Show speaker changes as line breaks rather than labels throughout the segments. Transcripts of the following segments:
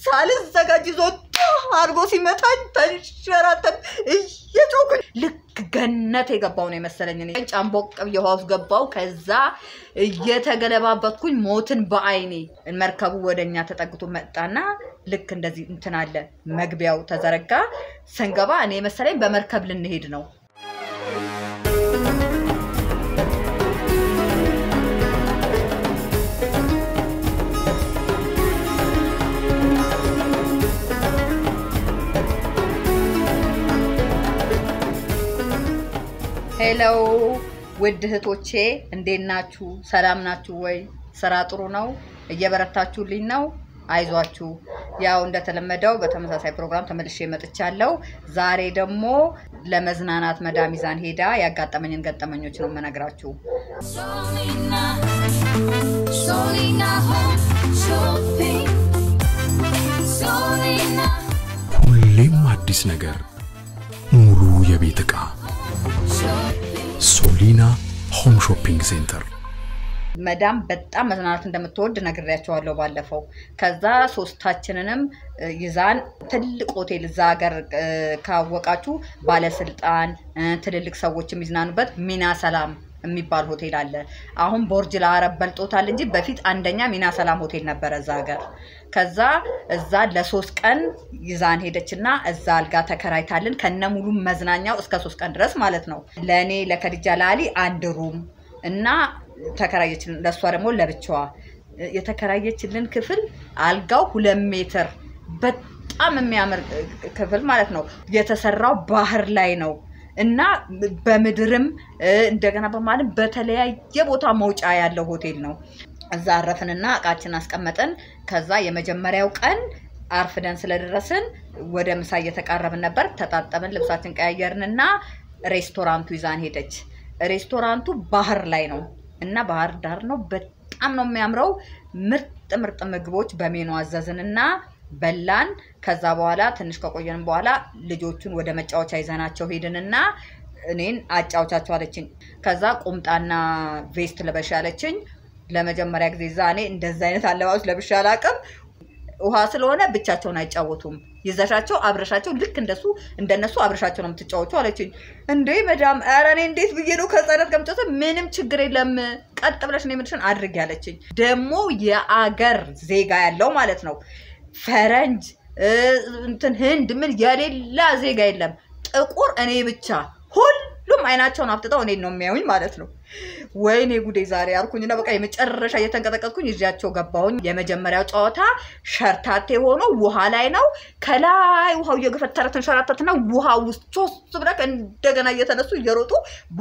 ሳልዘጋጅ ይዞ አድርጎ ሲመታኝ ተንሸራተት እየጮኩኝ ልክ ገነት የገባው ነው የመሰለኝ። እኔ ጫንቦቅ ብዬ ውሃ ውስጥ ገባው። ከዛ እየተገለባበትኩኝ ሞትን በአይኔ መርከቡ ወደኛ ተጠግቶ መጣና ልክ እንደዚህ እንትን አለ መግቢያው ተዘረጋ። ስንገባ እኔ መሰለኝ በመርከብ ልንሄድ ነው። ሄሎ ውድ እህቶቼ እንዴት ናችሁ? ሰላም ናችሁ ወይ? ስራ ጥሩ ነው? እየበረታችሁልኝ ነው? አይዟችሁ። ያው እንደተለመደው በተመሳሳይ ፕሮግራም ተመልሼ መጥቻለሁ። ዛሬ ደግሞ ለመዝናናት መዳም ይዛን ሄዳ ያጋጠመኝን ገጠመኞች ነው የምነግራችሁ።
Solina, Solina Home Shopping. Solina
ሁሌም አዲስ ነገር፣ ሙሉ የቤት ዕቃ
Shopping.
ሶሊና ሆም ሾፒንግ ሴንተር።
መዳም በጣም መዝናናት እንደምትወድ ነግሬያቸዋለሁ ባለፈው። ከዛ ሶስታችንንም እ, ይዛን ትልቅ ሆቴል እዛ ሀገር እ, ካወቃችሁ ባለስልጣን እ, ትልልቅ ሰዎች የሚዝናኑበት ሚና ሰላም የሚባል ሆቴል አለ። አሁን ቦርጅ ለአረብ በልጦታል እንጂ በፊት አንደኛ ሚና ሰላም ሆቴል ነበረ እዛ ሀገር። ከዛ እዛ ለሶስት ቀን ይዛን ሄደችና እዛ አልጋ ተከራይታልን ከነ ሙሉ መዝናኛው እስከ ሶስት ቀን ድረስ ማለት ነው። ለእኔ ለከድጃ ላሊ አንድ ሩም እና ተከራየችልን። ለእሷ ደግሞ ለብቻዋ የተከራየችልን ክፍል አልጋው ሁለት ሜትር በጣም የሚያምር ክፍል ማለት ነው። የተሰራው ባህር ላይ ነው እና በምድርም እ፣ እንደገና በማለም በተለያየ ቦታ መውጫ ያለው ሆቴል ነው። እዛ አረፍንና እቃችን አስቀመጥን። ከዛ የመጀመሪያው ቀን አርፍደን ስለደረስን ወደ ምሳ እየተቃረብን ነበር። ተጣጠብን፣ ልብሳችን ቀያየርንና ሬስቶራንቱ ይዛን ሄደች። ሬስቶራንቱ ባህር ላይ ነው እና ባህር ዳር ነው። በጣም ነው የሚያምረው። ምርጥ ምርጥ ምግቦች በሜኑ አዘዝንና በላን። ከዛ በኋላ ትንሽ ከቆየን በኋላ ልጆቹን ወደ መጫወቻ ይዘናቸው ሄድንና እኔን አጫውቻቸው አለችኝ። ከዛ ቁምጣና ቬስት ልበሽ አለችኝ። ለመጀመሪያ ጊዜ እዛ እኔ እንደዛ አይነት አለባበስ ለብሼ አላውቅም። ውሃ ስለሆነ ብቻቸውን አይጫወቱም። ይዘሻቸው አብረሻቸው ልክ እንደሱ እንደነሱ አብረሻቸው ነው የምትጫወቱ አለችኝ። እንዴ መዳም፣ ኧረ እኔ እንዴት ብዬ ነው ከህፃናት ጋር የምጫወተው? ምንም ችግር የለም ቀጥ ብለሽ ነው የምልሽን አድርጊ አለችኝ። ደግሞ የአገር ዜጋ ያለው ማለት ነው ፈረንጅ እ፣ እንትን ህንድ ምን የሌላ ዜጋ የለም። ጥቁር እኔ ብቻ ሁሉም አይናቸውን አፍጥጠው እኔን ነው የሚያዩኝ ማለት ነው። ወይኔ ጉዴ ዛሬ አልኩኝና በቃ የመጨረሻ እየተንቀጠቀጥኩኝ ይዣቸው ገባሁኝ። የመጀመሪያው ጨዋታ ሸርታቴ ሆኖ ውሃ ላይ ነው። ከላይ ውሃው እየገፈተረ ተንሸራተትና ውሃ ውስጥ ሶስት ብለክ እንደገና እየተነሱ እየሮጡ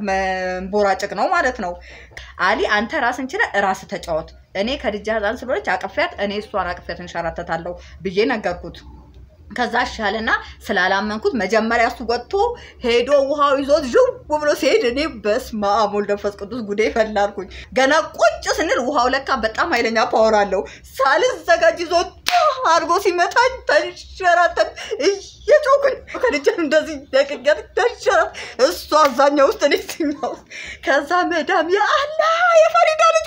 መንቦራጭቅ ነው ማለት ነው። አሊ አንተ ራስን ችለ ራስ ተጫወት፣ እኔ ከድጃ ህፃን ስለሆነች አቅፊያት፣ እኔ እሷን አቅፊያት እንሸራተታለሁ ብዬ ነገርኩት። ከዛ ሻልና ስላላመንኩት መጀመሪያ እሱ ወጥቶ ሄዶ ውሃው ይዞት ዥው ብሎ ሲሄድ እኔ በስመ አብ ወልድ መንፈስ ቅዱስ ጉዴ ፈላልኩኝ። ገና ቁጭ ስንል ውሃው ለካ በጣም ኃይለኛ ፓወር አለው። ሳልዘጋጅ ይዞ አድርጎ ሲመታኝ ተንሸራተት እየጮኩኝ ከልጅን እንደዚህ ደቅቀት ተንሸራት እሱ አዛኛው ውስጥ እኔ እዚህኛው ውስጥ ከዛ መዳም የአላ የፈሪዳ ልጅ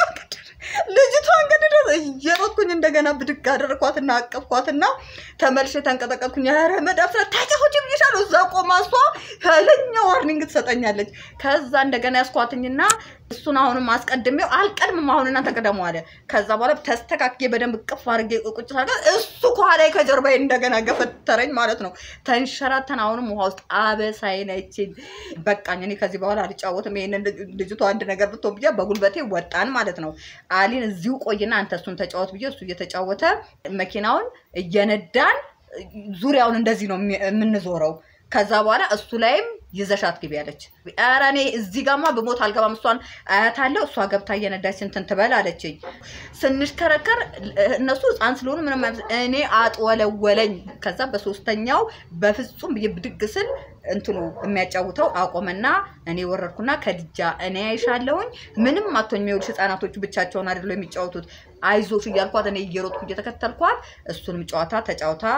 ልጅቷን ገድደ እየሮጥኩኝ እንደገና ብድግ አደረኳትና አቀፍኳትና ተመልሼ ተንቀጠቀጥኩኝ። ኧረ መዳም ስለ ታጫፎች ብዬሻለሁ። እዛ ቆማ እሷ ኃይለኛ ዋርኒንግ ትሰጠኛለች። ከዛ እንደገና ያስኳትኝና እሱን አሁንም አስቀድሜው አልቀድምም አሁን እናንተ ቅደሙ አለ። ከዛ በኋላ ተስተካክዬ በደንብ ቅፍ አድርጌ ቁጭ ሳደርጋት እሱ ከኋላዬ ከጀርባዬ እንደገና ገፈተረኝ ማለት ነው። ተንሸራተን አሁንም ውሃ ውስጥ አበሳዬን አይችል በቃኝ። እኔ ከዚህ በኋላ አልጫወትም። ይሄንን ልጅ- ልጅቷ አንድ ነገር ብትሆን ብዬ በጉልበቴ ወጣን ማለት ነው። አሊን እዚሁ ቆይና አንተ እሱን ተጫወት ብዬ እሱ እየተጫወተ መኪናውን እየነዳን ዙሪያውን እንደዚህ ነው የሚ- የምንዞረው። ከዛ በኋላ እሱ ላይም ይዘሻት ግቢ አለች። ኧረ እኔ እዚህ ጋማ ብሞት አልገባም፣ እሷን አያታለሁ፣ እሷ ገብታ እየነዳች እንትን ትበል አለችኝ። ስንሽከረከር እነሱ ህፃን ስለሆኑ ምንም አይመስል- እኔ አጥወለወለኝ። ከዛ በሶስተኛው በፍጹም ብዬ ብድግ ስል እንትኑ የሚያጫውተው አቆመና እኔ ወረድኩና ከድጃ እኔ አይሻለሁኝ ምንም አቶኝ የሚወልሽ ህፃናቶቹ ብቻቸውን አይደለው የሚጫወቱት አይዞሽ እያልኳት እኔ እየሮጥኩ እየተከተልኳት እሱንም ጨዋታ ተጫውታ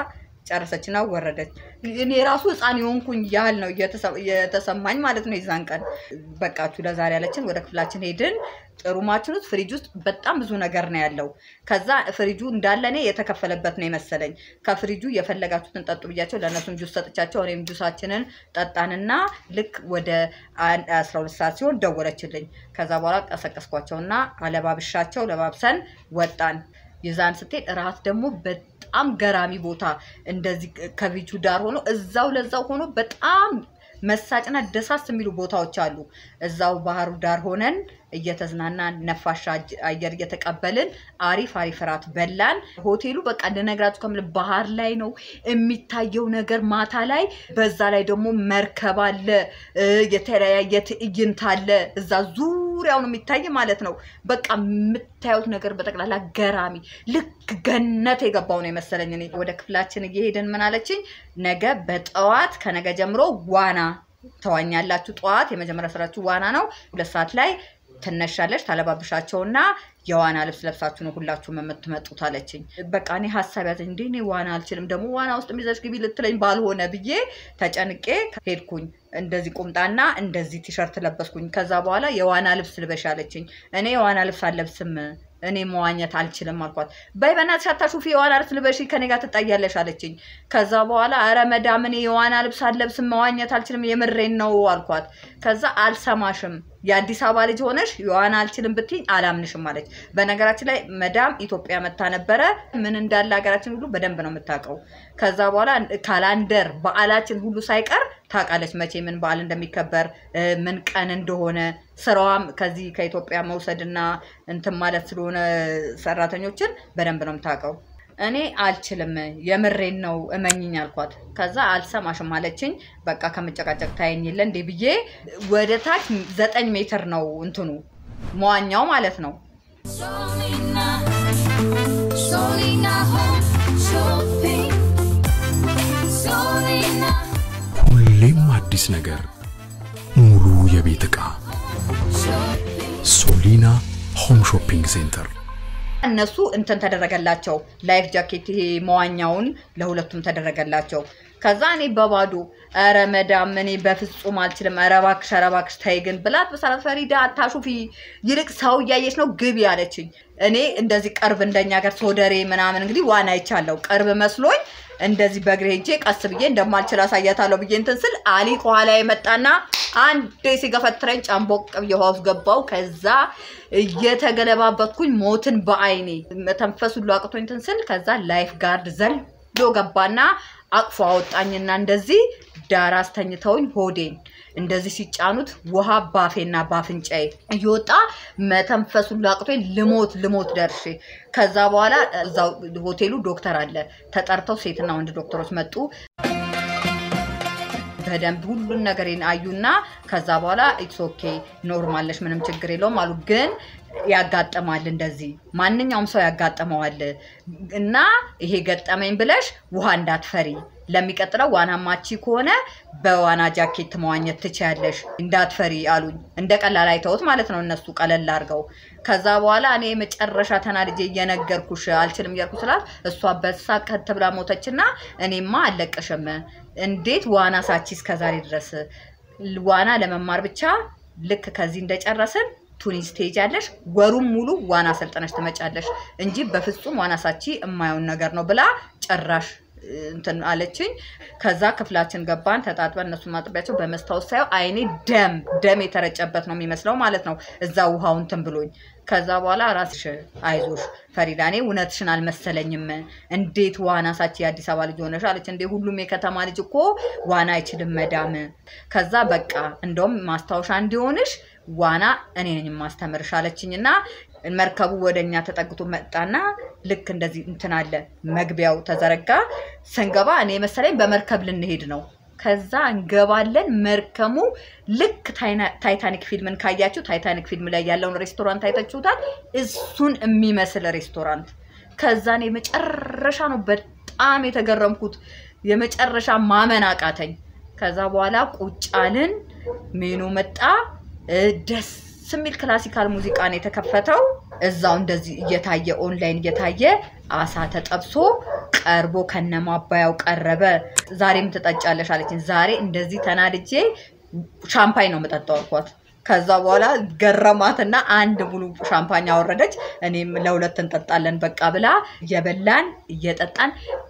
ጨረሰችና ወረደች። እኔ ራሱ ህፃን የሆንኩኝ ያህል ነው እየተሰ- የተሰማኝ ማለት ነው። የዛን ቀን በቃችሁ ለዛሬ ያለችን ወደ ክፍላችን ሄድን። ጥሩማችን ውስጥ ፍሪጅ ውስጥ በጣም ብዙ ነገር ነው ያለው። ከዛ ፍሪጁ እንዳለ እኔ የተከፈለበት ነው የመሰለኝ። ከፍሪጁ የፈለጋችሁትን ጠጡ ብያቸው ለእነሱም ጁስ ሰጥቻቸው እኔም ጁሳችንን ጠጣንና ልክ ወደ አንድ- አስራ ሁለት ሰዓት ሲሆን ደወለችልኝ። ከዛ በኋላ ቀሰቀስኳቸውና አለባብሻቸው ለባብሰን ወጣን። ይዛን ስትሄድ እራት ደግሞ በጣም ገራሚ ቦታ እንደዚህ ከቢቹ ዳር ሆኖ እዛው ለዛው ሆኖ በጣም መሳጭና ደሳስ የሚሉ ቦታዎች አሉ። እዛው ባህሩ ዳር ሆነን እየተዝናናን ነፋሻ አጅ- አየር እየተቀበልን አሪፍ አሪፍ እራት በላን። ሆቴሉ በቃ ልነግራችሁ ከምል ባህር ላይ ነው የሚታየው ነገር ማታ ላይ። በዛ ላይ ደግሞ መርከብ አለ፣ እ፣ የተለያየ ትዕይንት አለ። እዛ ዙሪያውን የሚታይ ማለት ነው። በቃ የምታዩት ነገር በጠቅላላ ገራሚ ልክ ገነት የገባው ነው የመሰለኝ። እኔ ወደ ክፍላችን እየሄድን ምን አለችኝ፣ ነገ በጠዋት ከነገ ጀምሮ ዋና ተዋኛላችሁ። ጠዋት የመጀመሪያ ስራችሁ ዋና ነው። ሁለት ሰዓት ላይ ትነሻለች ታለባብሻቸውና የዋና ልብስ ለብሳችሁ ነው ሁላችሁም የምትመጡት አለችኝ። በቃ እኔ ሀሳብ ያዘኝ እንዴ እኔ ዋና አልችልም፣ ደግሞ ዋና ውስጥ የሚዘሽ ግቢ ልትለኝ ባልሆነ ብዬ ተጨንቄ ሄድኩኝ። እንደዚህ ቁምጣና እንደዚህ ቲሸርት ለበስኩኝ። ከዛ በኋላ የዋና ልብስ ልበሽ አለችኝ። እኔ የዋና ልብስ አልለብስም እኔ መዋኘት አልችልም አልኳት። በይ በእናትሽ አታሹፊ የዋና ልብስ ልበሺ ከኔ ጋር ትጣያለሽ አለችኝ። ከዛ በኋላ ኧረ መዳም እኔ የዋና ልብስ አልለብስም መዋኘት አልችልም የምሬን ነው አልኳት። ከዛ አልሰማሽም የአዲስ አበባ ልጅ ሆነሽ የዋና አልችልም ብትኝ አላምንሽም አለች። በነገራችን ላይ መዳም ኢትዮጵያ መታ ነበረ። ምን እንዳለ ሀገራችን ሁሉ በደንብ ነው የምታውቀው። ከዛ በኋላ ካላንደር በዓላችን ሁሉ ሳይቀር ታውቃለች፣ መቼ ምን በዓል እንደሚከበር እ፣ ምን ቀን እንደሆነ ስራዋም ከዚህ ከኢትዮጵያ መውሰድና እንትን ማለት ስለሆነ ሰራተኞችን በደንብ ነው የምታውቀው። እኔ አልችልም የምሬን ነው እመኝኝ አልኳት። ከዛ አልሰማሽም አለችኝ። በቃ ከመጨቃጨቅ ታየኝ የለ እንዴ ብዬ ወደ ታች ዘጠኝ ሜትር ነው እንትኑ መዋኛው ማለት ነው።
Solina, Solina Home Shopping. Solina
ሁሌም አዲስ ነገር፣ ሙሉ የቤት ዕቃ
Shopping.
ሶሊና ሆም ሾፒንግ ሴንተር
እነሱ እንትን ተደረገላቸው ላይፍ ጃኬት ይሄ መዋኛውን ለሁለቱም ተደረገላቸው። ከዛ እኔ በባዶ ኧረ መዳም እኔ በፍጹም አልችልም፣ ኧረ እባክሽ ኧረ እባክሽ ተይ ግን ብላት በሰላት ፈሪዳ አታሹፊ፣ ይልቅ ሰው እያየች ነው ግቢ አለችኝ። እኔ እንደዚህ ቅርብ እንደኛ ሀገር ሶደሬ ምናምን እንግዲህ ዋና አይቻለሁ ቅርብ መስሎኝ እንደዚህ በእግሬ ሄጄ ቀስ ብዬ እንደማልችል አሳያታለሁ ብዬ እንትን ስል አሊ ከኋላ የመጣና አንዴ ሲገፈትረኝ ጫንቦቅ ብዬ ውሃ ውስጥ ገባው። ከዛ እየተገለባበትኩኝ ሞትን በአይኔ መተንፈስ ሁሉ አቅቶኝ እንትን ስል ከዛ ላይፍ ጋርድ ዘሎ ገባና አቅፎ አወጣኝና እንደዚህ ዳር አስተኝተውኝ ሆዴን እንደዚህ ሲጫኑት ውሃ ባፌና ባፍንጫዬ እየወጣ መተንፈስ ሁሉ አቅቶኝ ልሞት ልሞት ደርሼ ከዛ በኋላ እዛው ሆቴሉ ዶክተር አለ ተጠርተው ሴትና ወንድ ዶክተሮች መጡ። በደንብ ሁሉን ነገሬን አዩና ከዛ በኋላ ኢትስ ኦኬ ኖርማል ነሽ፣ ምንም ችግር የለውም አሉ። ግን ያጋጥማል፣ እንደዚህ ማንኛውም ሰው ያጋጥመዋል እና ይሄ ገጠመኝ ብለሽ ውሃ እንዳትፈሪ፣ ለሚቀጥለው ዋና ማቺ ከሆነ በዋና ጃኬት መዋኘት ትችያለሽ፣ እንዳትፈሪ አሉኝ። እንደ ቀላል አይተውት ማለት ነው እነሱ ቀለል አድርገው። ከዛ በኋላ እኔ መጨረሻ ተናድጄ እየነገርኩሽ አልችልም እያልኩ ስላት እሷ በሳቅ ከት ብላ ሞተችና እኔማ አልለቅሽም እንዴት ዋና ሳቺ እስከዛሬ ድረስ ዋና ለመማር ብቻ ልክ ከዚህ እንደጨረስን ቱኒስ ትሄጃለሽ፣ ወሩም ሙሉ ዋና ሰልጥነሽ ትመጫለሽ እንጂ በፍጹም ዋና ሳቺ የማየውን ነገር ነው ብላ ጭራሽ እንትን አለችኝ። ከዛ ክፍላችን ገባን፣ ተጣጥበን እነሱ ማጥቢያቸው በመስታወት ሳየው አይኔ ደም ደም የተረጨበት ነው የሚመስለው ማለት ነው። እዛ ውሃው እንትን ብሎኝ ከዛ በኋላ ራስሽ አይዞሽ ፈሪዳ፣ እኔ እውነትሽን አልመሰለኝም። እንዴት ዋና ሳቺ የአዲስ አበባ ልጅ ሆነሽ አለች። እንዴ ሁሉም የከተማ ልጅ እኮ ዋና አይችልም መዳም። ከዛ በቃ እንደውም ማስታወሻ እንዲሆንሽ ዋና እኔ ነኝ የማስተምርሽ አለችኝ እና መርከቡ ወደ እኛ ተጠግቶ መጣና ልክ እንደዚህ እንትን አለ መግቢያው ተዘረጋ። ስንገባ እኔ መሰለኝ በመርከብ ልንሄድ ነው። ከዛ እንገባለን። መርከሙ ልክ ታይና- ታይታኒክ ፊልምን ካያችሁ ታይታኒክ ፊልም ላይ ያለውን ሬስቶራንት አይታችሁታል። እሱን የሚመስል ሬስቶራንት። ከዛ እኔ መጨረሻ ነው በጣም የተገረምኩት። የመጨረሻ ማመን አቃተኝ። ከዛ በኋላ ቁጭ አልን። ሜኑ መጣ። እ፣ ደስ የሚል ክላሲካል ሙዚቃ ነው የተከፈተው። እዛው እንደዚህ እየታየ ኦንላይን እየታየ አሳ ተጠብሶ ቀርቦ ከነማባያው ቀረበ። ዛሬም ትጠጫለሽ አለችኝ። ዛሬ እንደዚህ ተናድጄ ሻምፓኝ ነው የምጠጣው አልኳት። ከዛ በኋላ ገረማትና አንድ ሙሉ ሻምፓኝ አወረደች። እኔም ለሁለት እንጠጣለን በቃ ብላ እየበላን እየጠጣን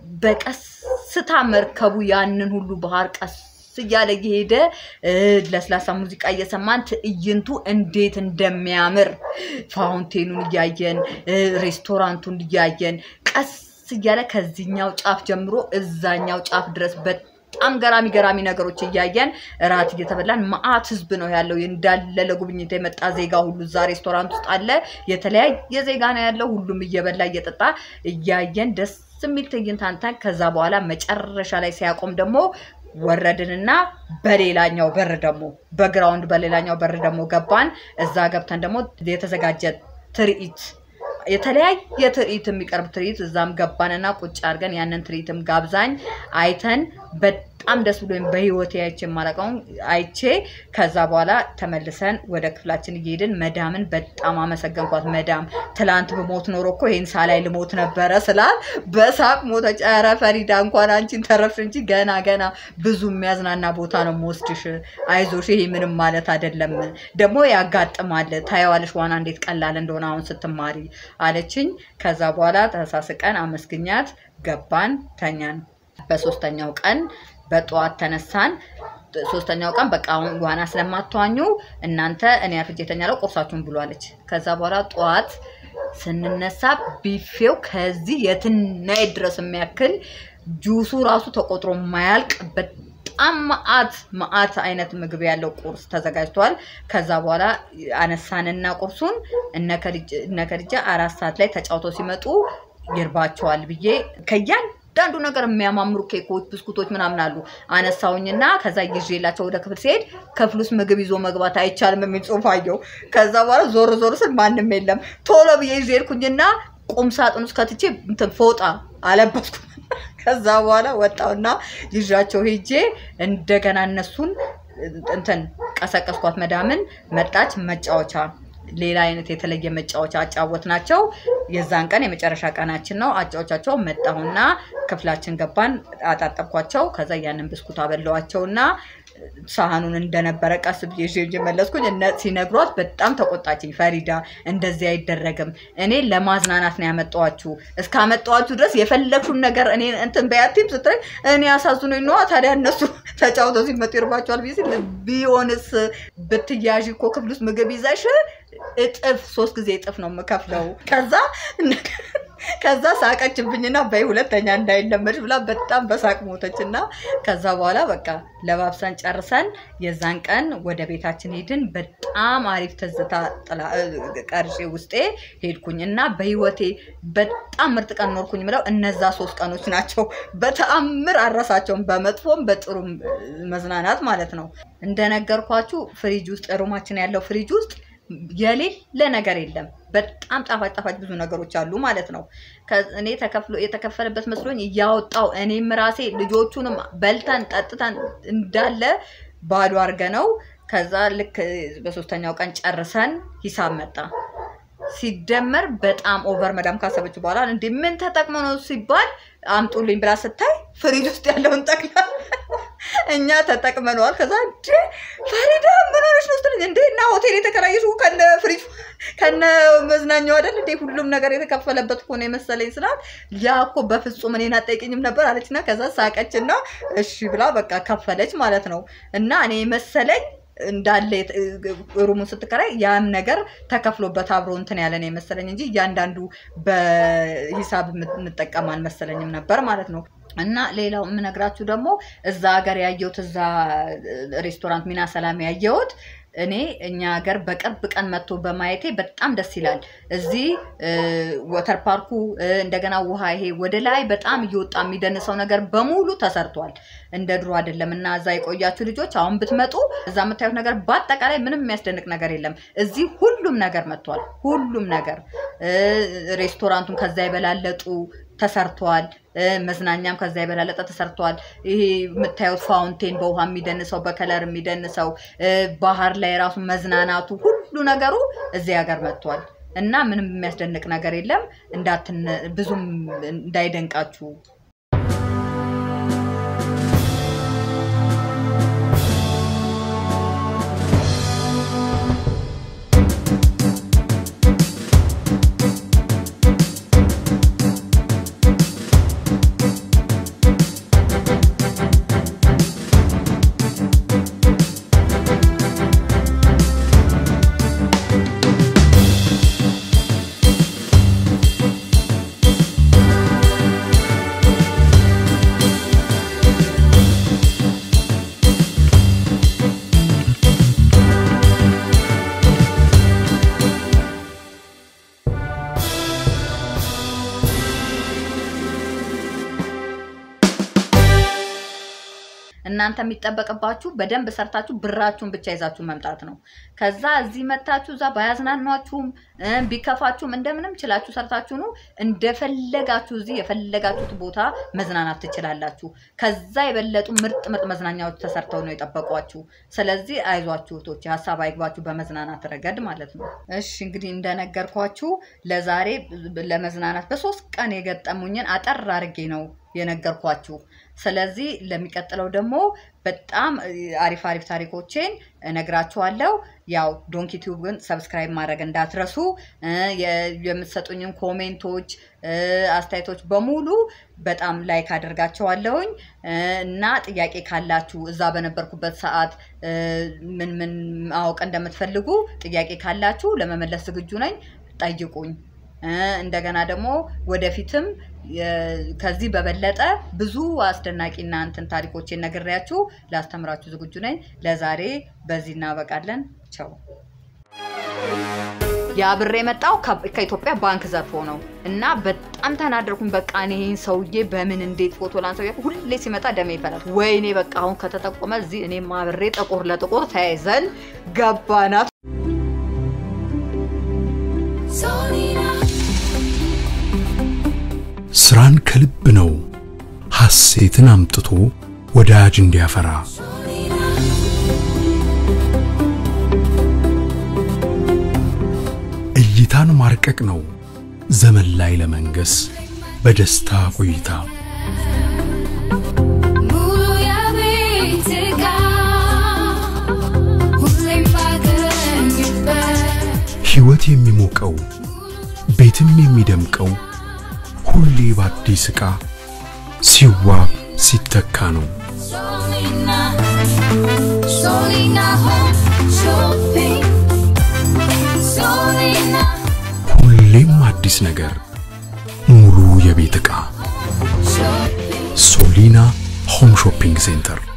በቀስታ መርከቡ ያንን ሁሉ ባህር ቀስ እያለ እየሄደ እ፣ ለስላሳ ሙዚቃ እየሰማን ትዕይንቱ እንዴት እንደሚያምር ፋውንቴኑን እያየን እ፣ ሬስቶራንቱን እያየን ቀስ እያለ ከዚህኛው ጫፍ ጀምሮ እዛኛው ጫፍ ድረስ በጣም ገራሚ ገራሚ ነገሮች እያየን እራት እየተበላን መአት ህዝብ ነው ያለው። እንዳለ ለጉብኝት የመጣ ዜጋ ሁሉ እዛ ሬስቶራንት ውስጥ አለ። የተለያየ ዜጋ ነው ያለው። ሁሉም እየበላ እየጠጣ እያየን ደስ የሚል ትዕይንት አንተን ከዛ በኋላ መጨረሻ ላይ ሲያቆም ደግሞ ወረድንና በሌላኛው በር ደግሞ በግራውንድ በሌላኛው በር ደግሞ ገባን። እዛ ገብተን ደግሞ የተዘጋጀ ትርኢት የተለያየ ትርኢት የሚቀርብ ትርኢት እዛም ገባንና ቁጭ አድርገን ያንን ትርኢትም ጋብዛኝ አይተን በጣም ደስ ብሎኝ በህይወቴ አይቼ የማላውቀውን አይቼ ከዛ በኋላ ተመልሰን ወደ ክፍላችን እየሄድን መዳምን በጣም አመሰገንኳት። መዳም ትላንት ብሞት ኖሮ እኮ ይህን ሳላይ ልሞት ነበረ ስላል በሳቅ ሞተች። ኧረ ፈሪዳ እንኳን አንቺን ተረፍሽ እንጂ ገና ገና ብዙ የሚያዝናና ቦታ ነው የምወስድሽ። አይዞሽ፣ ይሄ ምንም ማለት አይደለም። ደግሞ ያጋጥማል። ታየዋለሽ ዋና እንዴት ቀላል እንደሆነ አሁን ስትማሪ አለችኝ። ከዛ በኋላ ተሳስቀን አመስግኛት ገባን፣ ተኛን። በሶስተኛው ቀን በጠዋት ተነሳን። ሶስተኛው ቀን በቃ አሁን ዋና ስለማትዋኙ እናንተ እኔ አርፍጄ እተኛለሁ ቁርሳችሁን ብሎ አለች። ከዛ በኋላ ጠዋት ስንነሳ ቢፌው ከዚህ የትናይ ድረስ የሚያክል ጁሱ ራሱ ተቆጥሮ ማያልቅ በጣም መዓት መዓት አይነት ምግብ ያለው ቁርስ ተዘጋጅቷል። ከዛ በኋላ አነሳንና ቁርሱን እነ ከድጃ- እነ ከድጃ አራት ሰዓት ላይ ተጫውተው ሲመጡ ይርባቸዋል ብዬ ከያን አንዳንዱ ነገር የሚያማምሩ ኬኮች፣ ብስኩቶች ምናምን አሉ። አነሳውኝና ከዛ ይዤላቸው ወደ ክፍል ሲሄድ ክፍል ውስጥ ምግብ ይዞ መግባት አይቻልም የሚል ጽሑፍ አየሁ። ከዛ በኋላ ዞር ዞር ስል ማንም የለም። ቶሎ ብዬ ይዤ ሄድኩኝና ቁም ሳጥን ውስጥ ከትቼ እንትን ፎጣ አለበስኩ። ከዛ በኋላ ወጣውና ይዣቸው ሄጄ እንደገና እነሱን እንትን ቀሰቀስኳት። መዳምን መጣች። መጫወቻ ሌላ አይነት የተለየ መጫወቻ አጫወት ናቸው። የዛን ቀን የመጨረሻ ቀናችን ነው። አጫወቻቸው መጣሁና ክፍላችን ገባን። አጣጠብኳቸው። ከዛ ያንን ብስኩት አበላዋቸውና ሳህኑን እንደነበረ ቀስ ብዬ ይዤ ይዤ መለስኩኝ። እነ ሲነግሯት በጣም ተቆጣችኝ። ፈሪዳ እንደዚህ አይደረግም፣ እኔ ለማዝናናት ነው ያመጣኋችሁ። እስካመጣኋችሁ ድረስ የፈለግሽውን ነገር እኔ እንትን በያቲም ስትለኝ እኔ አሳዝኖኝ ነዋ። ታዲያ እነሱ ተጫውተው ሲመጡ ይርባቸዋል ብዬ ስል ቢሆንስ ብትያዥ እኮ ክፍል ውስጥ ምግብ ይዘሽ እጥፍ ሶስት ጊዜ እጥፍ ነው የምከፍለው። ከዛ ከዛ ሳቀችብኝና በይ ሁለተኛ እንዳይለመድ ብላ በጣም በሳቅ ሞተች። እና ከዛ በኋላ በቃ ለባብሰን ጨርሰን የዛን ቀን ወደ ቤታችን ሄድን። በጣም አሪፍ ትዝታ ጥላ- ቀርጬ ውስጤ ሄድኩኝ እና በህይወቴ በጣም ምርጥ ቀን ኖርኩኝ ምለው እነዛ ሶስት ቀኖች ናቸው። በተአምር አረሳቸውም፣ በመጥፎም በጥሩም መዝናናት ማለት ነው። እንደነገርኳችሁ ፍሪጅ ውስጥ ሩማችን ያለው ፍሪጅ ውስጥ የሌለ ነገር የለም። በጣም ጣፋጭ ጣፋጭ ብዙ ነገሮች አሉ ማለት ነው። ከ- እኔ ተከፍሎ የተከፈለበት መስሎኝ እያወጣው እኔም ራሴ ልጆቹንም በልተን ጠጥተን እንዳለ ባዶ አድርገ ነው። ከዛ ልክ በሶስተኛው ቀን ጨርሰን ሂሳብ መጣ። ሲደመር በጣም ኦቨር መዳም ካሰበች በኋላ እንዴ ምን ተጠቅሞ ነው ሲባል አምጡልኝ ብላ ስታይ ፍሪጅ ውስጥ ያለውን ጠቅላላ እኛ ተጠቅመነዋል። ከዛ እንዴ ፈሪዳ ምን ሆነሽ ነው ስትለኝ እንዴ እና ሆቴል የተከራየሽው ከነ ፍሪጅ ከነ መዝናኛው አይደል እንዴ ሁሉም ነገር የተከፈለበት እኮ ነው የመሰለኝ ስላት ያ እኮ በፍጹም እኔን አጠይቅኝም ነበር አለችና ከዛ ሳቀችና እሺ ብላ በቃ ከፈለች ማለት ነው እና እኔ መሰለኝ እንዳለ የት- ሩሙን ስትከራይ ያም ነገር ተከፍሎበት አብሮ እንትን ያለ ነው የመሰለኝ እንጂ እያንዳንዱ በሂሳብ የምት- የምጠቀም አልመሰለኝም ነበር ማለት ነው። እና ሌላው የምነግራችሁ ደግሞ እዛ ሀገር ያየሁት እዛ ሬስቶራንት ሚና ሰላም ያየሁት እኔ እኛ ሀገር በቅርብ ቀን መጥቶ በማየቴ በጣም ደስ ይላል። እዚህ ወተር ፓርኩ እ፣ እንደገና ውሃ ይሄ ወደ ላይ በጣም እየወጣ የሚደንሰው ነገር በሙሉ ተሰርቷል። እንደ ድሮ አይደለም እና እዛ የቆያችሁ ልጆች አሁን ብትመጡ እዛ የምታዩት ነገር በአጠቃላይ ምንም የሚያስደንቅ ነገር የለም። እዚህ ሁሉም ነገር መጥቷል። ሁሉም ነገር እ፣ ሬስቶራንቱን ከዛ የበላለጡ ተሰርተዋል። እ፣ መዝናኛም ከዛ የበላለጠ ተሰርተዋል። ይሄ የምታዩት ፋውንቴን በውሃ የሚደንሰው በከለር የሚደንሰው እ፣ ባህር ላይ ራሱ መዝናናቱ ሁሉ ነገሩ እዚህ ሀገር መጥቷል። እና ምንም የሚያስደንቅ ነገር የለም። እንዳትን ብዙም እንዳይደንቃችሁ እናንተ የሚጠበቅባችሁ በደንብ ሰርታችሁ ብራችሁን ብቻ ይዛችሁ መምጣት ነው። ከዛ እዚህ መታችሁ እዛ ባያዝናኗችሁም እ ቢከፋችሁም እንደምንም ችላችሁ ሰርታችሁ ነው እንደፈለጋችሁ እዚህ የፈለጋችሁት ቦታ መዝናናት ትችላላችሁ። ከዛ የበለጡ ምርጥ ምርጥ መዝናኛዎች ተሰርተው ነው የጠበቋችሁ። ስለዚህ አይዟችሁ እህቶቼ፣ ሀሳብ አይግባችሁ በመዝናናት ረገድ ማለት ነው። እሺ እንግዲህ እንደነገርኳችሁ ለዛሬ ለመዝናናት በሶስት ቀን የገጠሙኝን አጠር አድርጌ ነው የነገርኳችሁ። ስለዚህ ለሚቀጥለው ደግሞ በጣም አሪፍ አሪፍ ታሪኮቼን እነግራችኋለሁ። ያው ዶንኪ ቲዩብን ሰብስክራይብ ማድረግ እንዳትረሱ። እ የ- የምትሰጡኝን ኮሜንቶች እ አስተያየቶች በሙሉ በጣም ላይክ አደርጋቸዋለሁኝ እ እና ጥያቄ ካላችሁ እዛ በነበርኩበት ሰዓት እ ምን ምን ማወቅ እንደምትፈልጉ ጥያቄ ካላችሁ ለመመለስ ዝግጁ ነኝ። ጠይቁኝ። እ እንደገና ደግሞ ወደፊትም የ- ከዚህ በበለጠ ብዙ አስደናቂና እንትን ታሪኮችን ነግሬያችሁ ላስተምራችሁ ዝግጁ ነኝ። ለዛሬ በዚህ እናበቃለን። ቸው ያ ብር የመጣው ከ- ከኢትዮጵያ ባንክ ዘርፎ ነው እና በጣም ተናደርኩኝ። በቃ እኔ ይህን ሰውዬ በምን እንዴት ፎቶ ላንሰው እያልኩ ሁሌ ሲመጣ ደሜ ይፈላል። ወይኔ በቃ አሁን ከተጠቆመ እዚህ እኔም አብሬ ጥቁር ለጥቁር ተያይዘን ገባናት።
Solina,
ስራን ከልብ ነው ሐሴትን አምጥቶ ወዳጅ እንዲያፈራ
Solina,
እይታን ማርቀቅ ነው ዘመን ላይ ለመንገስ በደስታ ቆይታ
Mulu ya bitika, hulim baganyበት
ሕይወት የሚሞቀው ቤትም የሚደምቀው ሁሌ በአዲስ ዕቃ ሲዋብ ሲተካ ነው።
Solina, Solina home shopping. Solina,
ሁሌም አዲስ ነገር ሙሉ የቤት ዕቃ
shopping.
ሶሊና ሆም ሾፒንግ ሴንተር